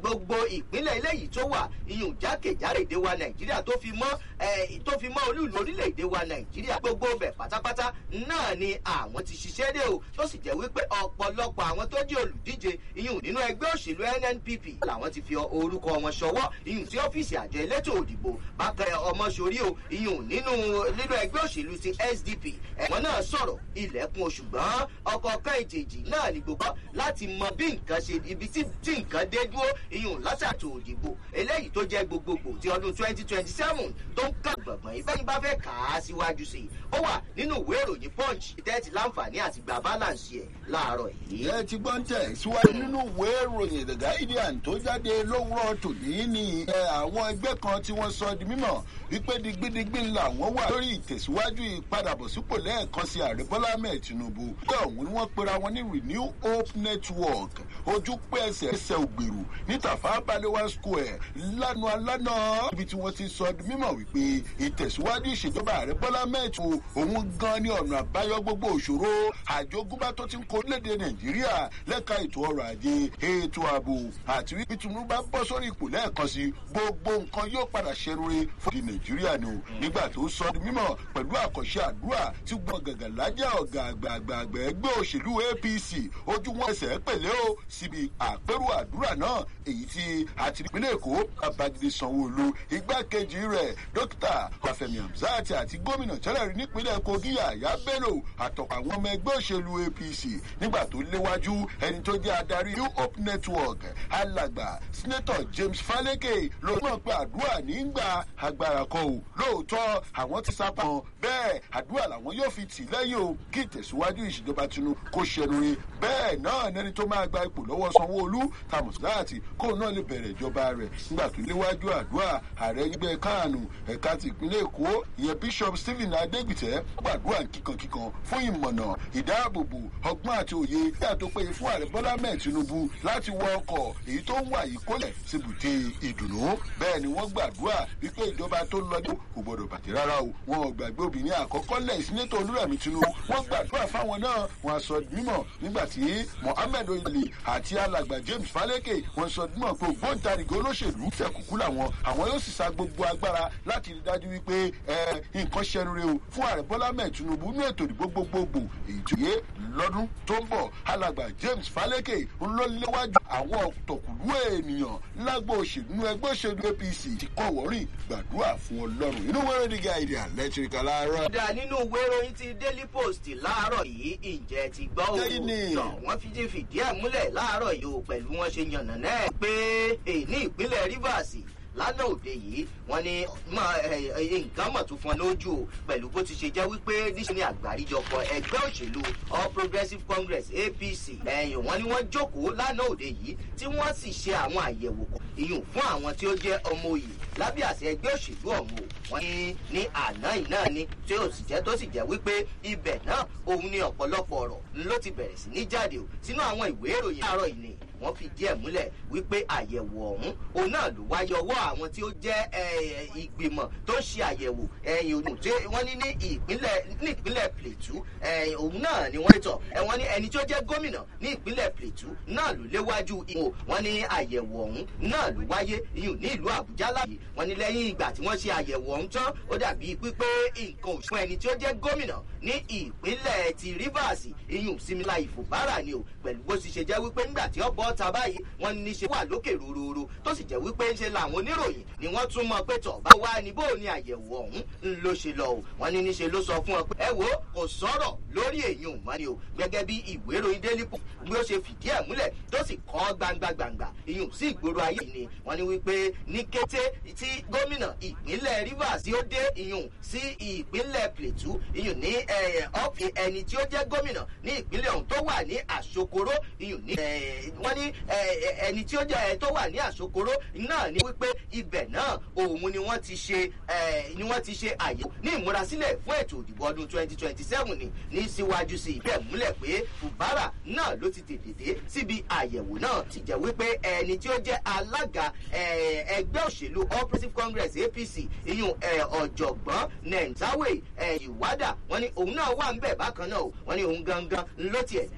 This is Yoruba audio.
gbogbo ìpínlẹ̀ eléyìí tó wà iyùn jákèjádò wa nàìjíríà tó fi mọ́ tó fi mọ́ olúùlú orílẹ̀-èdè wa nàìjíríà gbogbo bẹ̀ pátápátá náà ni àwọn ti ṣiṣẹ́ dé o tó sì jẹ́ wípé ọ̀pọ̀lọpọ̀ àwọn tó jẹ́ olùdíje iyùn nínú ẹgbẹ́ òṣèlú nnpp làwọn ti fi orúkọ wọn ṣọwọ́ iyùn sí ọ́fíìsì àjọ elétò òdìbò bákan ọmọṣorí o iyùn nínú nínú ẹgbẹ́ òṣèlú ti sdp ẹ̀wọ̀n náà sọ̀rọ̀ ilẹ̀kùn ṣùgbọ́n ọkọ̀ kan ìjèjì náà ni gbogbo láti mọ bí nǹkan ṣe ibi tí nǹkan dé dúró iyùn látàtò òdìbò eléyìí tó jẹ́ gbogbogbò ti ọdún twenty twenty seven tó ń ká gbọ̀ngbọ̀n ìbẹ́ni bá fẹ́ kà á síwájú sí i ó wà nínú ìwé ìròyìn punch tẹ́tí láǹfààní àti gba balance ẹ̀ láàárọ̀ yìí. ẹ ti gbọ́n tẹ̀ síwájú nínú ìwé ìròyìn the guardian tó jáde lówùrọ̀ tòní ní àwọn ẹgbẹ́ kan tí wọ́n sọ di mímọ̀ wípé digbidigbi làwọn wà lórí ìtẹ̀síwájú ìpadàbọ̀sípò lẹ́ẹ̀kan sí ààrẹ bọ́lá ahmed tinubu bí ọ̀hún ni wọ́n pera wọn ní renew hope network ojú pé ẹsẹ̀ ẹsẹ̀ ògbèrú ní tàfà balewa square lánàá lánàá ibi tí wọ́n ti sọ di mímọ̀ wípé ìtẹ̀síwájú ìṣèjọba ààrẹ bọ́lá ahmed òun gan ni ọ̀nà àbáyọ gbogbo òṣòro àjogúnbá tó ti ń kó léde nàìjíríà lẹ́ka ètò ọrọ̀ ajé ètò ààbò àti wípé tinubu bá bọ́ sórí ipò lẹ́ẹ̀kan sí gbogbo nǹkan yóò padà ṣerure fún ti nàìjíríà ni o nígbà tó sọ di mímọ̀ pẹ̀lú àkànṣe àdúrà tí gbọ́n gàgà lájà ọ̀gá àgbààgbà ẹgbẹ́ òṣèlú apc ojú wọn ẹsẹ̀ pẹ̀lẹ́ o síbi àpérò àdúrà náà èyí tí àti ìpínlẹ̀ èkó babájídé sanwó-olu igbákejì rẹ̀ dókítà ọ̀fẹ̀mí hamzat àti gómìnà tẹ́lẹ̀ rí nípínlẹ̀ kogi yàyà bello àtọ̀pọ̀ àwọn ọmọ ẹgbẹ́ òṣèlú apc nígbà tó léwájú ẹni tó jẹ́ adarí new hope network alàgbà senator james faleke ló mọ̀ pé àdúrà nígbà agbára kọ o lóòótọ́ àwọn ti sápá wọn bẹ́ẹ̀ àdúrà làwọn yóò fi tì lẹ́yìn o kí ìtẹ̀síwájú ìṣèjọba tinubu kó ṣẹnurin bẹ́ẹ̀ náà nẹni tó máa gba ipò lọ́wọ́ sanwó-olú tamusdati kóun náà lè bẹ̀rẹ̀ ìjọba rẹ̀ nígbà tó léwájú àdúrà ààrẹ ẹgbẹ́ kánù ẹ̀ka ti ìpínlẹ̀ èkó ìyẹn bishop stephen adegbite gbàdúrà kíkankíkan fún ìmọ̀nà ìdáàbòbò ọgbọ́n àti òye bí àtó péye fún ààrẹ bọ́lá mẹ́ẹ̀ tinubu láti wọ ọkọ̀ èyí tó ń wà yìí kólẹ̀ síbùté ìdùnnú bẹ́ẹ̀ ni wọ́n gbàdúrà wípé ìjọba tó lọ́dún kò gbọ́dọ̀ bàjẹ́ rárá o wọn ò gbàgbé obìnrin àkọ́kọ́ lẹ̀ sínétò olúrẹ̀mí tinubu wọ́n gbàdúrà fáwọn náà wọn sọ mímọ̀ nígbà tí mohammed oyèlè àti alàgbà james faleke wọn sọ mímọ̀ pé ògbóǹtarìgì olóṣèlú fẹ̀kùkú làwọn àwọn yóò sì sa gbogbo agbára láti rí dájú wípé nǹkan ṣẹnure o fún ààrẹ bọ́lá mẹ́ẹ̀ tinubu ní ètò ìdìbò gbogbogbò èyí tó yé lọ́dún tó ń bọ̀ alàgbà james faleke ńlọ́léwájú àwọn tọ̀kùlú ènìyàn lágbo òṣèlú ẹgbẹ́ òṣèlú apc ti kọ́ wọ́rìn gbàdúrà fún ọlọ́run inú wẹ́rẹ́ ní gáìdì àlẹ́tìrìkà láàárọ̀. dá nínú ìwé ìròyìn ti daily post láàárọ̀ yìí ìjẹ́ ti gbọ́ o tọ̀ wọ́n fi ti fìdí ẹ̀ múlẹ̀ láàárọ̀ yìí o pẹ̀lú wọn ṣe yànnà náà pé ní ìpínlẹ̀ rivers lánàá òde yìí wọn ní nǹkan mọ̀ tó fún ọ lójú o pẹ̀lú bó ti ṣe jẹ́ wípé níṣẹ́ ní àgbáríjọpọ̀ ẹgbẹ́ òṣèlú all progressives congress apc ẹ̀yìn wọn ni wọ́n jókòó lánàá òde yìí tí wọ́n sì ṣe àwọn àyẹ̀wò kan ìyún fún àwọn tí ó jẹ́ ọmọ òye lábẹ́ àṣẹ ẹgbẹ́ òṣèlú ọ̀hún o wọ́n ní ní àná yìí náà ni tí ó sì jẹ́ tó sì jẹ́ wípé ibẹ̀ náà òun ni ọ̀pọ̀lọpọ̀ ọ̀rọ̀ ló ti bẹ̀rẹ̀ sí ní jáde o sínú àwọn ìwé ìròyìn àárọ̀ yìí ni wọ́n fi díẹ̀ múlẹ̀ wípé àyẹ̀wò ọ̀hún òun náà ló wáyé ọwọ́ àwọn tí ó jẹ́ ìgbìmọ̀ tó ń ṣe àyẹ̀wò ẹ̀yìn òun tí wọ́n ní ní ìpínlẹ̀ ní ìpínlẹ̀ plateau òun náà ni wọ́n tọ̀ wọ́n ní ẹni tí ó jẹ́ gómìnà ní ìpínlẹ̀ plateau náà ló léwájú ìwò wọ́n ní àyẹ̀wò ọ̀hún náà ló wáyé iyùn ní ìlú àbújá láàyè wọ́n ní lẹ́yìn ìgbà tí wọ́n ṣe àyẹ̀wò ọ̀hún tán ó dàbí pípé nǹkan òṣùwọ̀n ẹni tí ó jẹ́ gómìnà ní ìpínlẹ̀ ti rivers iyùn simila ìfòbára ni o pẹ̀lú bó ti ṣe jẹ́ wípé nígbà tí ó bọ́ ta báyìí wọ́n ní ṣe wà lókè rororo tó sì jẹ́ wípé ń ṣe làwọn oníròyìn ni wọ́n tún mọ pé tọ̀ bá wá ní bó ni àyẹ̀wò ọ̀hún ń ló ṣe lọ o wọ́n ní níṣe ló sọ fún ọ pé ẹ wo kò sọ̀rọ̀ lórí èyí ò mọ́ ni o gẹ́gẹ́ bí ìwé ìròyìn daily post bí ó ṣe fìdí ẹ̀ múlẹ̀ tó sì kọ́ gbangba gbangba ìyún sí ìgboro ayé ni wọ́n ní wípé ní kété tí gómìnà ìpínlẹ̀ rivers tí ó dé ìyún sí ìpínlẹ̀ plateau ìyún ní ọ́fì ẹni tí ó jẹ́ gómìnà ní ìpínlẹ̀ ọ̀hún tó wà ní àṣokoro ìyún ní wọ́n ní ẹni tí ó jẹ́ tó wà ní àṣokoro náà ní wípé ibẹ̀ náà òun ni wọ́n ti ṣe ni wọ́n ti ṣe àyẹ̀wò ní ìmúrasílẹ̀ fún ètò ìdìbò ọdún twenty twenty seven ni ní síwájú sí ibẹ̀ múlẹ̀ pé fubara náà ló ti tètè dé síbi àyẹ̀wò náà ti jẹ́ wípé ẹni tí ó jẹ́ alága ẹgbẹ́ òṣèlú all progressives congress apc iyun ọ̀jọ̀gbọ́n nentawe ìwádà wọ́n ní òun náà wà ń bẹ̀ bákan náà wọ́n ní òun gangan ló tiẹ̀